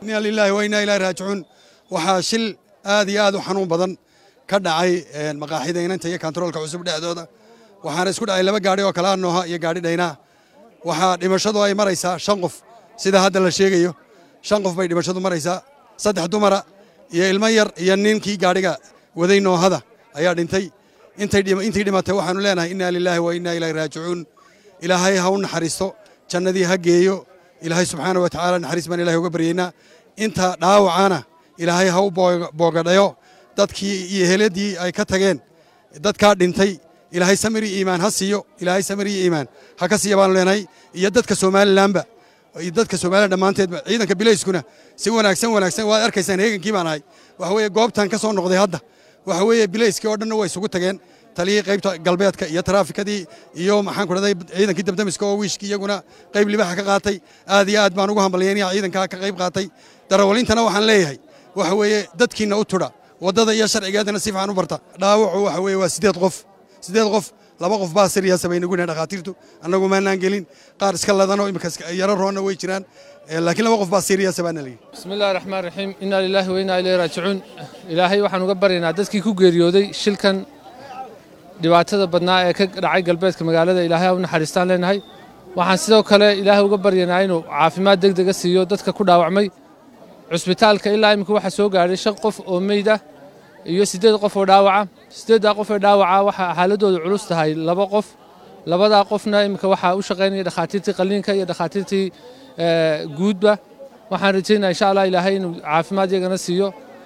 inna lilaahi wa innaa ilaahi raajicuun waxaa shil aad iyo aad u xanuun badan ka dhacay maqaaxida inanta iyo kantaroolka cusub dhexdooda waxaana isku dhacay laba gaadhi oo kalaa nooha iyo gaadhi dhaynaa waxaa dhimashadu ay maraysaa shan qof sida hadda la sheegayo shan qof bay dhimashadu maraysaa saddex dumara iyo ilmo yar iyo ninkii gaadhiga waday noohada ayaa dhintay intii dhimatay waxaanu leenahay innaa lilaahi wa innaa ilaahi raajicuun ilaahay ha u naxariisto jannadii ha geeyo ilaahay subxaana wa tacaala naxariis baan ilahay uga baryaynaa inta dhaawacana ilaahay ha u boogadhayo dadkii iyo heladii ay ka tageen dadkaa dhintay ilaahay samir iyo iimaan ha siiyo ilaahay samir iyo iimaan ha ka siiya baanu leenahay iyo dadka somalilanba iyo dadka somalilan dhammaanteedba ciidanka bilayskuna si wanaagsan wanaagsan waad arkaysaan heegankii baan ahay waxa weeye goobtan ka soo noqday hadda waxa weeye bilayskii oo dhanna way isugu tageen taliyii qaybta galbeedka iyo taraafikadii iyo maxaan ku dhahday ciidankii dabdamiska oo wiishkii iyaguna qayb libaxa ka qaatay aad iyo aad baan ugu hambalyaynaya ciidankaa ka qayb qaatay darawaliintana waxaan leeyahay waxa weeye dadkiinna u tudha waddada iyo sharcigeedana si fiican u barta dhaawacu waxa weeye waa siddeed qof siddeed qof laba qof baa siriyasa bay nagu yihin dhakhaatiirtu annagu maanaan gelin qaar iska ladanoo imika yaro roonna way jiraan laakiin laba qof baa siriyasa baana layidhi bismi illahi raxmaan raxiim innaa lilaahi wa innaa ilayhi raajicuun ilaahay waxaan uga baryaynaa dadkii ku geeriyooday shilkan dhibaatada badnaa ee ka dhacay galbeedka magaalada ilaahay ha u naxariistaan leenahay waxaan sidoo kale ilaahay uga baryaynaa inuu caafimaad deg dega siiyo dadka ku dhaawacmay cusbitaalka ilaa iminka waxaa soo gaadhay shan qof oo meyd ah iyo siddeed qof oo dhaawaca siddeeddaa qof ee dhaawaca waxaa xaaladoodu culus tahay laba qof labadaa qofna iminka waxaa u shaqaynaya dhakhaatiirtii qalliinka iyo dhakhaatiirtii guudba waxaan rajaynaa insha allah ilaahay inuu caafimaad yagana siiyo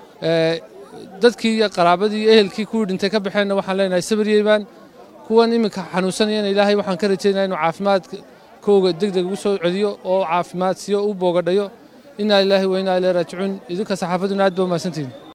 dadkii iyo qaraabadii iyo ehelkii kuwii dhintay ka baxeenna waxaan leenahay sabir yeybaan kuwan iminka xanuunsanayana ilaahay waxaan ka rajaynaa inuu caafimaadkooga deg deg ugu soo celiyo oo caafimaad siiyo u boogadhayo innaa lilaahi wa innaa ilayhi raajicuun idinka saxaafaduna aad ba umahadsantihin